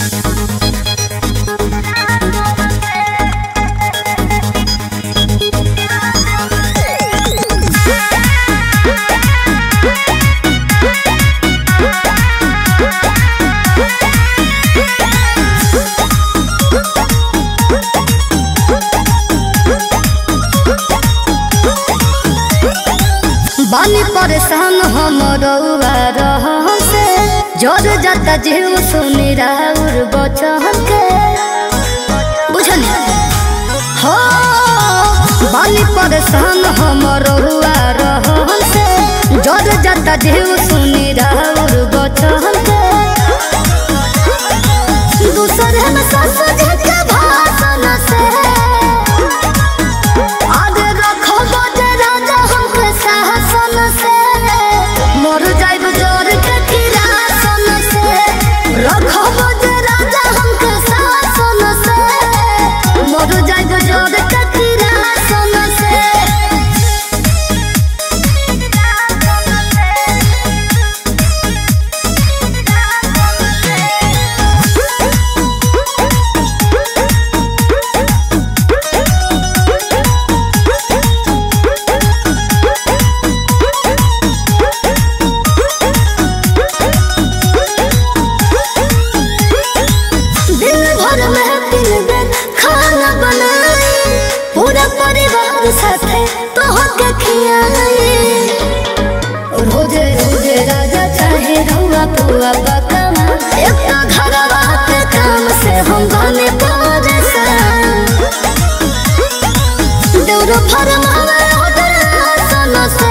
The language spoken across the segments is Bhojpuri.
बानी परेशान हम रउआ रहम से जोर जाता जीव सुनी राउर बचन के बुझनी हो बानी परेशान हम रउआ रहम से जोर जाता जीव सुनी राउर बचन के दूसरे में सस के भाषण से आगे रखो बजे राजा हमके शासन से मर जाइब जोर के किरासन से रखो बजे राजा हमके शासन से मर जाइब जोर के किरासन से दिन भर में तीन बेर खाना बनाई पूरा परिवार साथे तोहके खियाई रोजे रोजे राजा चाहे रउआ पुआ पकावा एक तो घरवा के काम से हम बने परेशान देउरो फरमावे ऑर्डर आसन से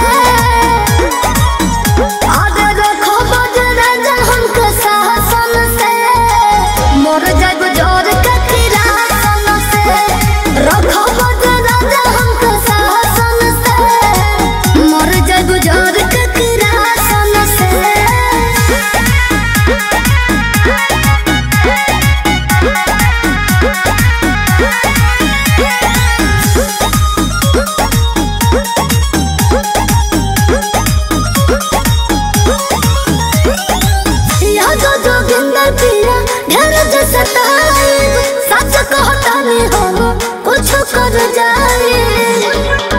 आगे रखो बजे राजा हमके शासन से मर जाइब जोर के किरासन से रखो बजे राजा हमके शासन से मर जाइब जोर के किरासन से या जो जोगिंदर पिया ढेर जैसे तारीफ सच कहता नहीं हम कुछ कर जाए